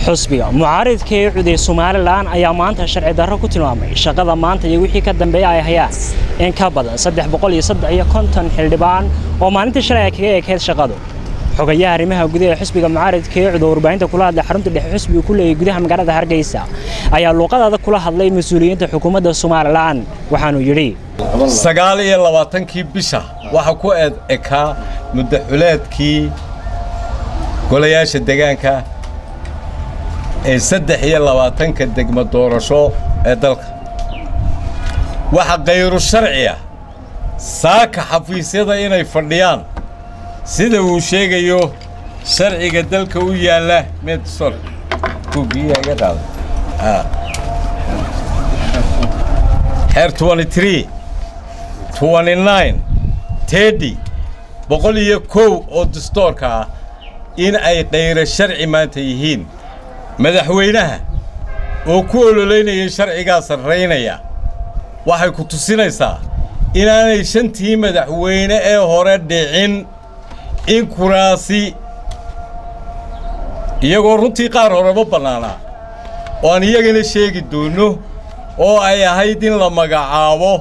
xusbiga mucaaridka ee cuday somalilan ayaa maanta sharci darro ku tilmaamay shaqada maanta iyo wixii ka dambeeya ay hayaan in ka badan saddex boqol iyo saddex iyo konton xildhibaan oo maalintii shalay ay kaga ekeyd shaqadu xogayaha arrimaha gudaha ee xusbiga mucaaridka ee cudo warbaahinta kula hadlay xarunta dhexe xusbiga ku leeyay gudaha magaalada hargeysa ayaa luuqadaada kula hadlay mas-uuliyiinta xukuumadda somalilan waxaanuu yidhi sagaal iyo labaatankii bisha waxaa ku eed ekaa muddaxuleedkii golayaasha degaanka ee saddex iyo labaatanka degmo doorasho ee dalka waxa khayru sharciya saaka xafiisyada inay fadhiyaan sida uu sheegayo sharciga dalka u yaalla medsol kugiyaga qaada xeer twenty three twenty nine teddy boqol iyo kow oo dastoorka ah in ay khayro sharci maanta yihiin madaxweynaha oo ku ololeynaya sharcigaa sarraynaya waxay ku tusinaysaa inaanay shantii madaxweyne ee hore dhicin in kuraasi iyagoo runtii qaar horeba bannaanaa oo aan iyagana sheegi doonno oo ay ahayd in la magacaabo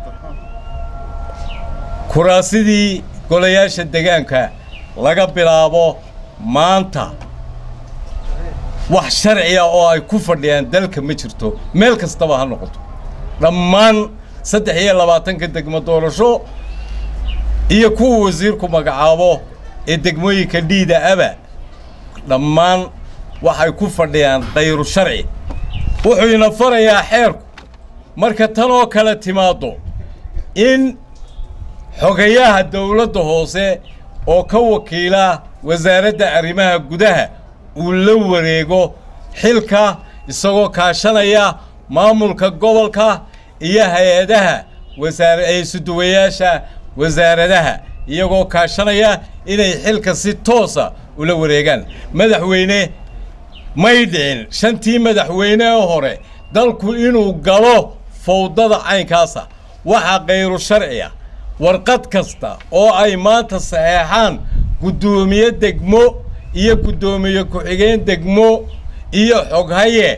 kuraasidii golayaasha degaanka laga bilaabo maanta wax sharciya oo ay ku fadhiyaan dalka ma jirto meel kastaba ha noqoto dhammaan saddex iyo labaatanka degmo doorasho iyo kuwa wasiirku magacaabo ee degmooyinka dhiida aba dhammaan waxay ku fadhiyaan khayru sharci wuxuu ina farayaa xeerku marka tan oo kale timaaddo in xogayaha dawladda hoose oo ka wakiila wasaaradda arrimaha gudaha uu la wareego xilka isagoo kaashanaya maamulka gobolka iyo hay-adaha wasaarsuduwayaasha wasaaradaha iyagoo kaashanaya inay xilka si toosa ula wareegaan madaxweyne may dhicin shantii madaxweyne ee hore dalku inuu galo fawdada caynkaasa waxaa khayru sharciya warqad kasta oo ay maanta saxeexaan guddoomiye degmo iyo guddoomiye ku-xigeen degmo iyo xoghaye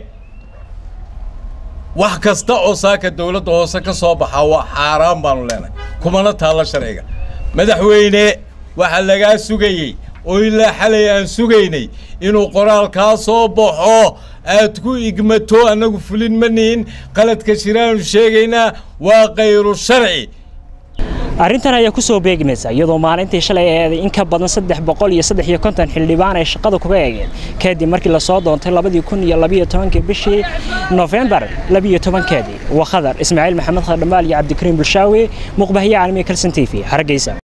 wax kasta oo saaka dawladda hoose ka soo baxaa waa xaaraan baanu leenahay kumana taallo sharciga madaxweyne waxaa lagaa sugayey oo ilaa xalay aan sugaynay inuu qoraalkaa soo baxo aad ku igmato annagu fulin ma nihin qaladka jiraanu sheegaynaa waa khayru sharci arrintan ayaa ku soo beegmaysa iyadoo maalintii shalay eeday in ka badan saddex boqol iyo saddex iyo konton xildhibaan ay shaqada kuga eegeen kadib markii lasoo doontay labadii kun iyo labiyo tobankii bishii nofembar labiyo tobankeedii waa khadar ismaaciil maxamed khadhamaal iyo cabdikariim bulshaawi muqbahiye caalamiya kalson t v hargeysa